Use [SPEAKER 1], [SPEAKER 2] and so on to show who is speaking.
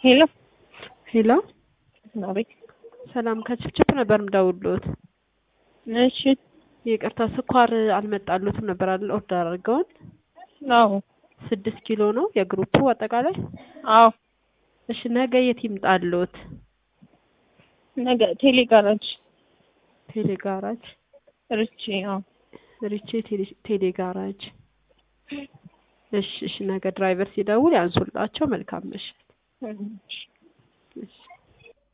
[SPEAKER 1] ሄሎ
[SPEAKER 2] ሄሎ
[SPEAKER 1] አቤት።
[SPEAKER 2] ሰላም ከችፕችፕ ነበር ምደውልዎት።
[SPEAKER 1] እሺ
[SPEAKER 2] ይቅርታ ስኳር አልመጣሉትም ነበር አይደል? ኦርደር አድርገውን
[SPEAKER 1] አዎ
[SPEAKER 2] ስድስት ኪሎ ነው የግሩፑ አጠቃላይ።
[SPEAKER 1] አዎ
[SPEAKER 2] እሺ ነገ የት ይምጣሉት?
[SPEAKER 1] ነገ ቴሌ ጋራጅ
[SPEAKER 2] ቴሌ ጋራጅ
[SPEAKER 1] ርቼ አዎ
[SPEAKER 2] ሪቼ ቴሌ- ቴሌ ጋራጅ። እሺ እሺ ነገ ድራይቨር ሲደውል ያንሱላቸው። መልካም ምሽት።
[SPEAKER 1] እሺ።
[SPEAKER 2] እሺ